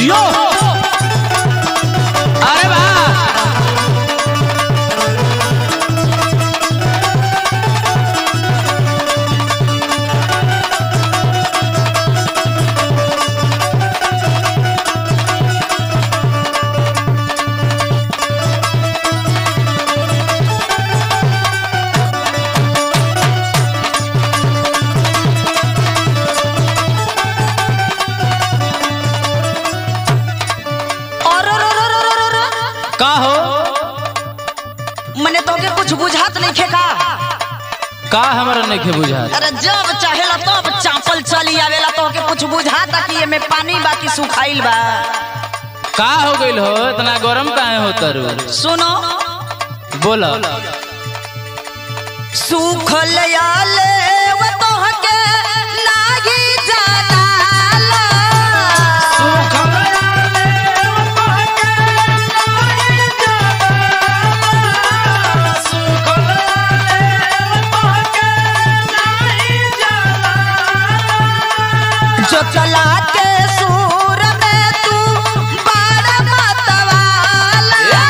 जियो अरे वाह और और और और और और और का हो मने तोके कुछ बुझात नहीं खे का का हमरा नहीं बुझा अरे जब चाहेला तब चापल चली आवेला तोके कुछ बुझाता कि एमे पानी बाकी सुखाइल बा का हो गइल हो इतना गरम काहे हो तरु सुनो बोला सुखल आले वो तोहके नाही जानाला जो चला के सूर में तू बारा मतवाला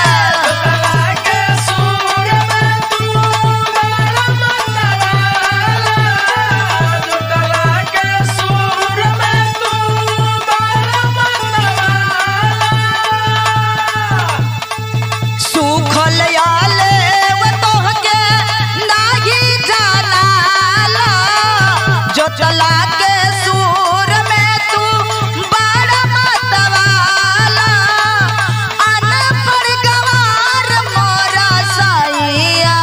सुखल आले वो तोहके नाही जानाला जो चला के सूर में तू बड़ा मतवाला अनपढ़ गवार मोरा सैया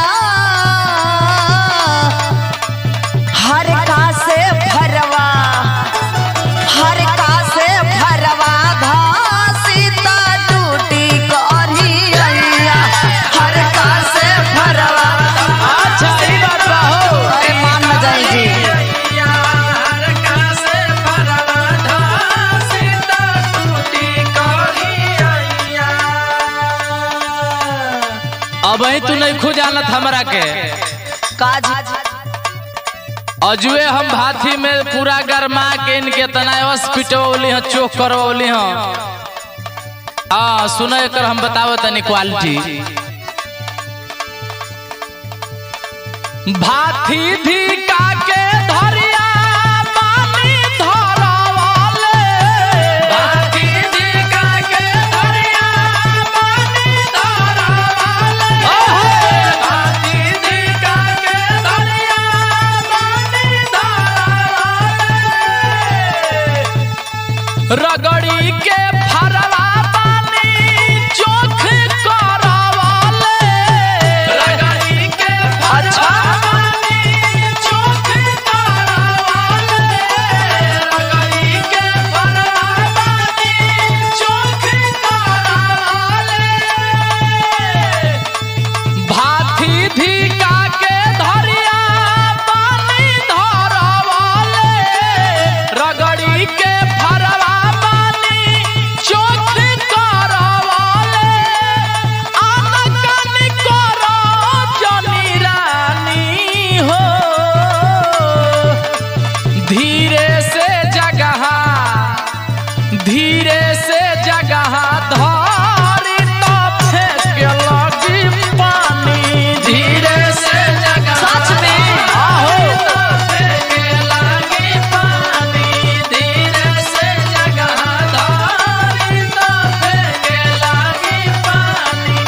हर का से भरवा हर का से भरवा घासी ता टूटी करी अइया हर का से भरवा अच्छा ई बात बा हो अरे मान न जाई जी अब ही तू नहीं खो जानत हमरा के काज अजुए हम भाथी में पूरा गरमा के इनके तना हॉस्पिटल हैं चोक करवली हैं हाँ सुनो एकर हम बताओ तनी क्वालिटी भाथी धिका के धरिया पानी धरवाले भाथी धिका के धरिया पानी धरवाले ओहे भाथी धिका के धरिया पानी धरवाले रगड़ी के फरवा पानी चोख करवाले रगड़ी के फरवा पानी चोख करवाले रगड़ी के फरवा पानी चोख करवाले भाथी धिका के धरिया पानी धरवाले रगड़ी के फरवा पानी चोख करवाले आनकन करो जनी रानी हो धीरे से जगह धीरे से जगह धारी तो फेंक लगी पानी धीरे से जगह सच में? आहो तो फेंक लगी पानी धीरे से जगह धारी तो फेंक लगी पानी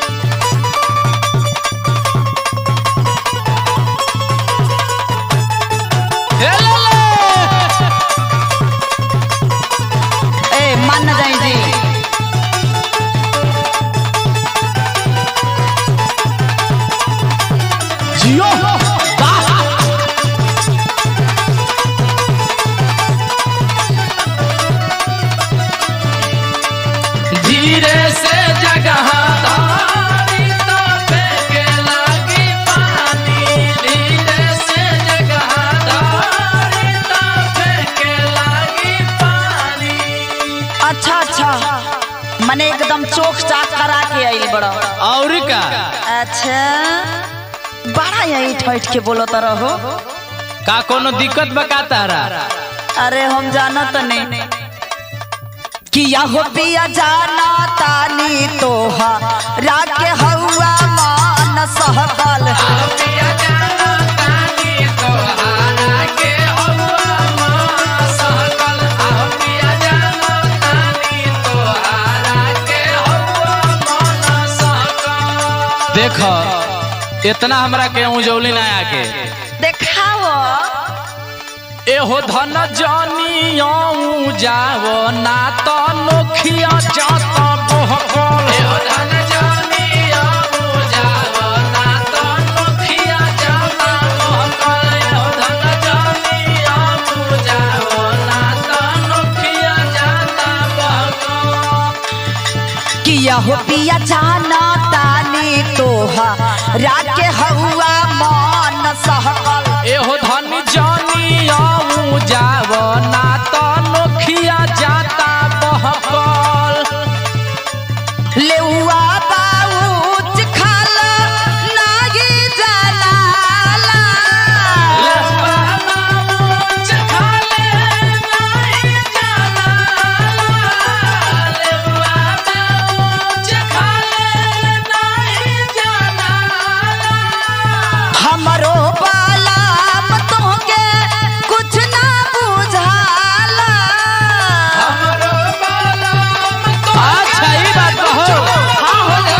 हे ले ले ए मान न जाई जी जियो धीरे से जगह धारी तो फेंके लगी पानी धीरे से जगह धारी तो फेंके लगी पानी अच्छा अच्छा मने एकदम चोख चाक करा के आइल बड़ा और का अच्छा बड़ा यही ठैठ के बोलो तो रहो का कोनो दिक्कत बका तारा अरे हम जाना तो नहीं किया हो पिया जाना तानी तोहा राके हौआ मान सहकल देख इतना हमरा के उजौली ना आके देखाओ एहो धन जानियाऊ जाव ना तो नोखिया जात बहकल एहो धन जानियाऊ जाव ना तो नोखिया जात बहकल एहो धन जानियाऊ जाव ना तो नोखिया जात बहकल किया हो पिया जाना तानी तोहा राके हौआ मान सहकल एहो धन जानियाऊ जाव ना तो नोखिया जाता बहकल लेउआ बाऊच खाला नागी जलाला हमरो बालाम तोहके कुछ ना बुझाला अच्छा ई बात कहो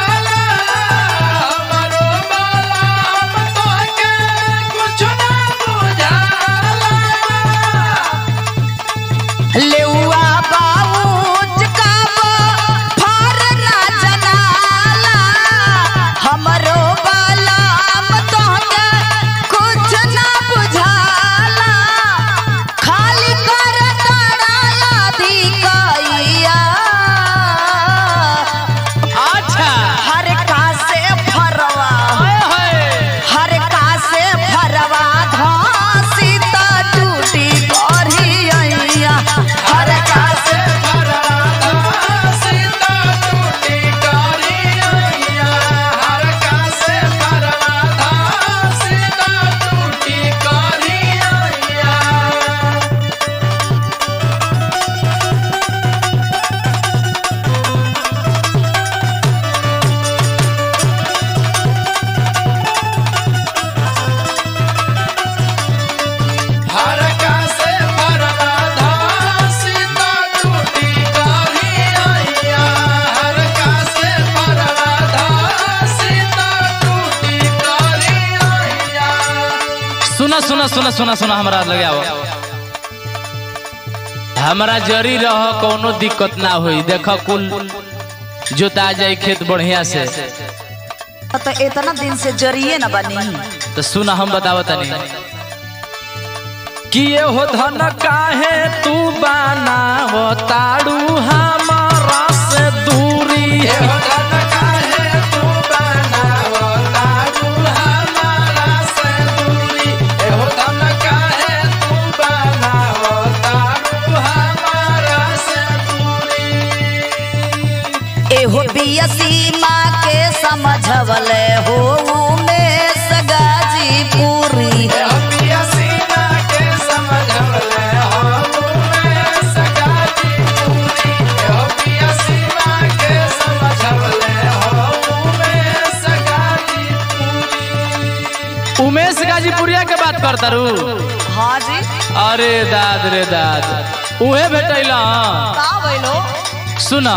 लेउआ बाऊच काबो फार ना जनाला हमरो बालाम तोहके कुछ ना बुझाला खाली कर तड़ाला धिकैया अच्छा हर का से फरवा हर का से फरवा धासी त टूटी करी अइया हर का से सुना सुना सुना सुना सुना हमरा लगे आओ हमरा जरी रह कोनो दिक्कत ना होई देख कुल जोता जाई खेत बढ़िया से तो इतना दिन से जरिए न बनी तो सुना हम बतावत तनी कि ये हो धन काहे तू बनाव ताड़ू हमारा से दूरी एहो बियसी माँ के समझवले हो में सगाजी पूरी उमेश गाजीपुरिया के बात करता रू हाँ जी अरे दाद रे दाद उहे भेटैला का भइलो सुना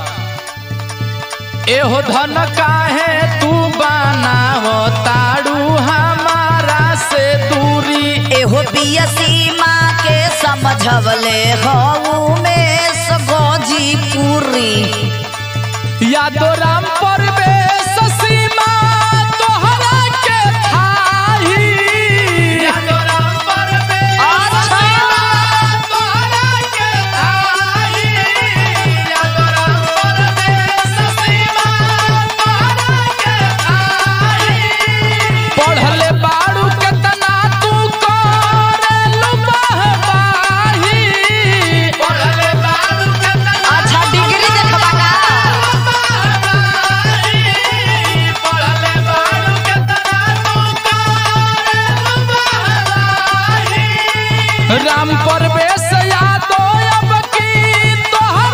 एहो धन काहे तू बनाव ताड़ू हमारा से दूरी एहो बियसी माँ के समझवले हो में सगोजी पूरी यादो राम परवेश सीमा तोहरा के थाही यादो राम परवेश सीमा तोहरा के थाही यादो राम परवेश सीमा तोहरा के थाही पढ़ले बाड़ू केतना तू करेलु बहबाही पढ़ले बाड़ू केतना अच्छा डिग्री देखबा का राम परवेश यादव अब की तोहर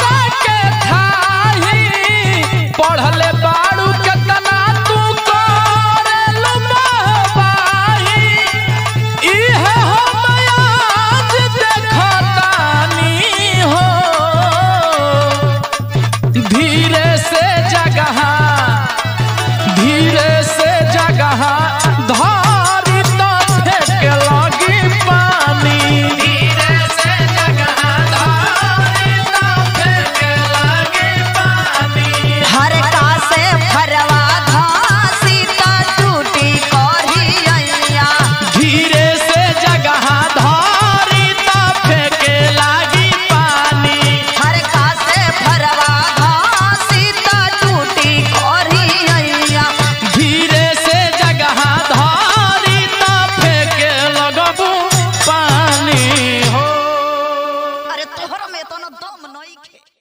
तोहर में तो दम नहीं खे